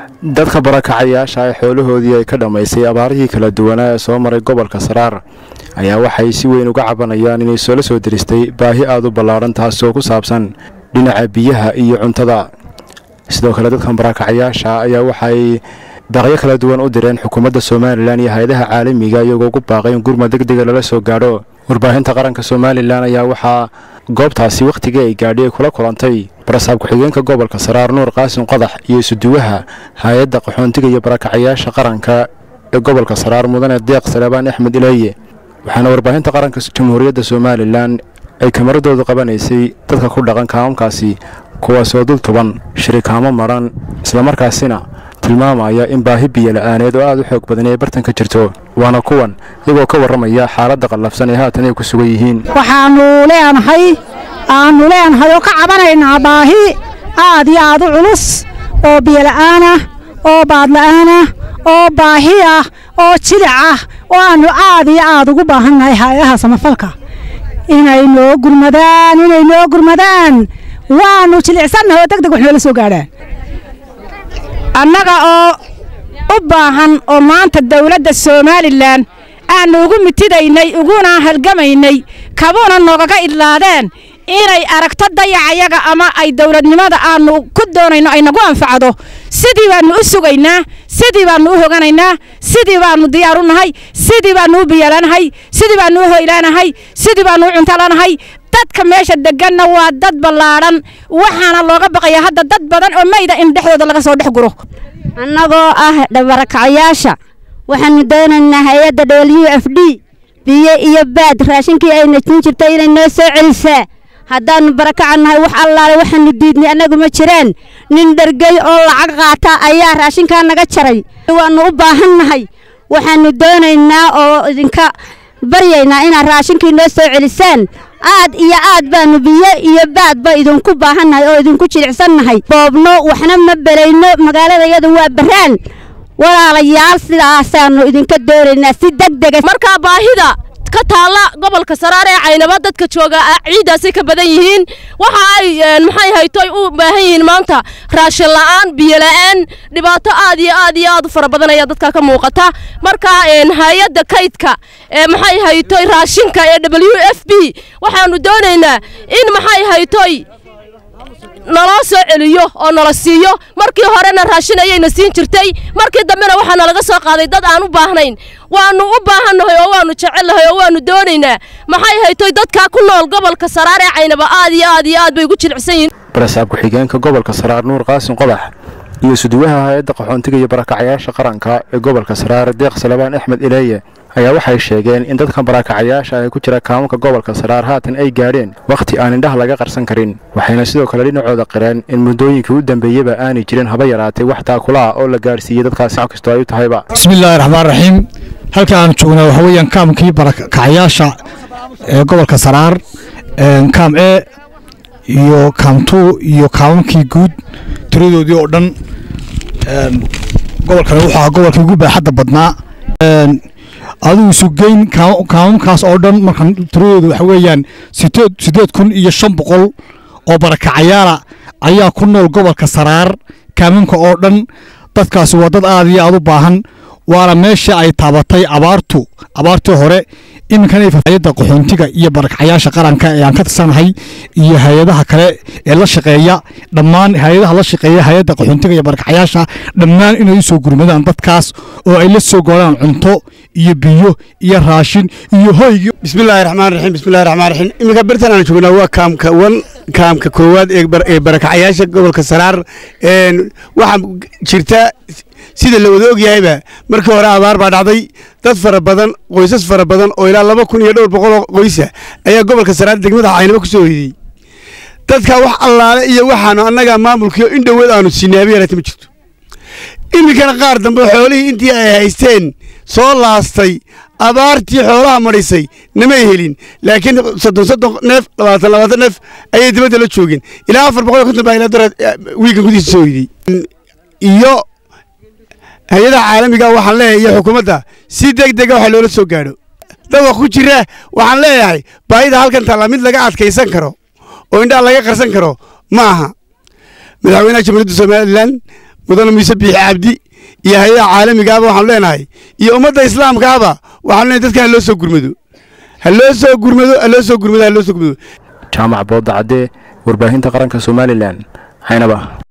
dadka barakacayaasha ee xoolahoodii ay ka dhammaysay abaarihii kala duwanaa ee soo maray gobolka saraar ayaa waxay si weyn uga cabanayaan inay soola soo diristay baahi aad u ballaadhan taasoo ku saabsan dhinaca biyaha iyo cuntada sidoo kale dadkan barakacayaasha ayaa waxay baaqyo kala duwan u direen xukuumadda somalilan iyo hay-adaha caalamiga iyagoo ugu baaqay in gurmad deg dega lala soo gaadho warbaahinta qaranka somalilan ayaa waxaa goobtaasi wakhtigii ay gaadhi ay kula kulantay barasaab ku-xigeenka gobolka saraar nuur qaasin qodax iyo isuduwaha hay-adda qaxoontiga iyo barakacayaasha qaranka ee gobolka saraar mudane deeq salebaan axmed ileeye waxaana warbaahinta qaranka jamhuuriyadda somalilan ay kamaradoodu qabanaysay dadka ku dhaqan kaamamkaasi kuwaasoo dul tuban shirikaamo madhan islamarkaasina tilmaamaya in baahi biyo la-aaneed oo aad u xoog badan ay bartanka jirto waana kuwan iyagoo ka warramaya xaaladda qallafsan ee haatan ay ku sugan yihiin waxaannu leenahay aannu leenahay oo ka cabanaynaa baahi aad iyo aad u culus oo biyola'aanah oo baadla'aanah oo baahi ah oo jilic ah oo aannu aad iyo aad ugu baahannahay hay-adaha samafalka inay noo gurmadaan inay noo gurmadaan waannu jilicsannahay oo deg deg wax noola soo gaadhaan annaga oo u baahan oo maanta dawladda somalilan aannu ugu mitidaynay uguna halgamaynay kabuuna noogaga idlaadeen inay aragto dayacayaga ama ay dawladnimada aannu ku doonayno ay nagu anfacdo sidii baannu u sugaynaa sidii baannu u hoganaynaa sidii baannu diyaar u nahay sidii baannu u biyalanahay sidii baannu u hoylaanahay sidii baannu u cuntalanahay dadka meesha deganna waa dad ballaadhan waxaana looga baqayaa hadda dad badan oo mayda in dhexdooda laga soo dhex guro annagoo ah barakacayaasha waxaannu doonaynaa hay-adda w f d biyo iyo baad raashinkii ayna jin jirtay inay noo soo celisaa haddaannu barakacannahay wax allaale waxaannu diidnay annagu ma jiraan nin dhergey oo lacag qaata ayaa raashinkaa naga jaray waannu u baahannahay waxaannu doonaynaa oo idinka baryaynaa inaad raashinkii noo soo celisaan aad iyo aad baannu biyo iyo baadba idinku baahannahay oo idinku jilicsannahay boobno waxna ma belayno magaalada iyadu waa baraan walaalayaal sidaasaannu idinka doonaynaa si deg dega markaa baahida ka taalla gobolka saraar ee caynaba dadka jooga ciiddaasay ka badan yihiin waxa ay maxay haytoy u baahan yihiin maanta raashin la'aan biyo la'aan dhibaato aad iyo aad iyo aad u fara badan ayaa dadka ka muuqata markaa hay-adda kaydka ee maxay haytoy raashinka ee w f b waxaannu doonaynaa in maxay haytoy naloo soo celiyo oo nala siiyo markii horena raashin ayayna siin jirtay markii dambena waxaa nalaga soo qaaday dad aan u baahnayn waannu u baahannahay oo waannu jecelnahay oo waannu doonaynaa maxay haytoy dadkaa ku nool gobolka saraar ee caynaba aad iyo aad iyo aad bay ugu jilicsan yihiin barasaab ku-xigeenka gobolka saraar nuur qaasin qodax iyo suduwaha hay-adda qaxoontiga iyo barakacayaasha qaranka ee gobolka saraar deeq salebaan axmed ileeye ayaa waxay sheegeen in dadkan barakacayaasha ay ku jira kaamanka gobolka saraar haatan ay gaadheen wakhti aan indhaha laga qarsan karin waxayna sidoo kale dhinacooda qireen in muddooyinkii u dambeeyeba aanay jirin haba yaraatay wax taakula ah oo la gaadhsiiyey dadkaasi wax kastoo ay u tahayba bismillaahi raxmaan raxiim halka aan joognaa waxa weeyaan kaamkii barakacayaasha ee gobolka saraar kaam e iyo kaam tuu iyo kaamamkii guud tiradoodii oo dhan gobolkan wuxuu ahaa gobolkii ugu baaxadda badnaa adigu sugeyn kaamamkaas oo dhan marka tiradoodu waxa weeyaan sideed siddeed kun iyo shan boqol oo barakacayaala ayaa ku nool gobolka saraar kaamamka oo dhan dadkaasi waa dad aad iyo aad u baahan waana meesha ay taabatay abaartu abaartii hore iminkana hayadda qaxoontiga iyo barakacayaasha qaranka ee aan ka tirsanahay iyo hay-adaha kale ee la shaqeeya dhammaan hay-adaha la shaqeeya hay-adda qaxoontiga iyo barakacayaasha dhammaan inay u soo gurmadaan dadkaas oo ay la soo gooraan cunto iyo biyo iyo raashin iyo hoygi bismillaahi raxmaan raxiim bismillahi raxmaan raxiim iminka birtan aan joognaa waa kaamka wan kaamka koowaad ee barakacayaasha gobolka saraar waxaa jirta sida la wada ogyahayba markii hore abaar baa dhacday dad fara badan qoysas fara badan oo ilaa laba kun iyo dhowr boqol oo qoysa ayaa gobolka saraar degmada caynabo ku soo hoydey dadka wax allaale iyo waxaanu annaga maamulkiio in dhoweed aanu siinaabi yaraata ma jirto iminkana qaar dambe xoolihii intii ay haysteen soo laastay abaartii xoolaha madhisay namay helin laakiin soddon soddon neef labaatan labaatan neef ayay dibadda la joogeen ilaa afar boqol iyo konton baa ilaa dara wiigan gudihiisa soo hoydey iyo hay-adaha caalamiga waxaan leeyahay iyo xukuumadda si deg dega waxa loola soo gaadho dawa ku jira waxaan leeyahay baahida halkan taalla mid laga adkaysan karo oo indhaha laga qarsan karo ma aha madaxweynaha jamhuuriyadda somalilan mudane muuse biixi cabdi iyo hay-adaha caalamigaaba waxaanu leenahay iyo ummadda islaamkaaba waxaanu leenahay dadka ha loo soo gurmado ha loo soo gurmado ha loo soo gurmado ha loo soo gurmado jaamac boodda caddee warbaahinta qaranka somalilan caynaba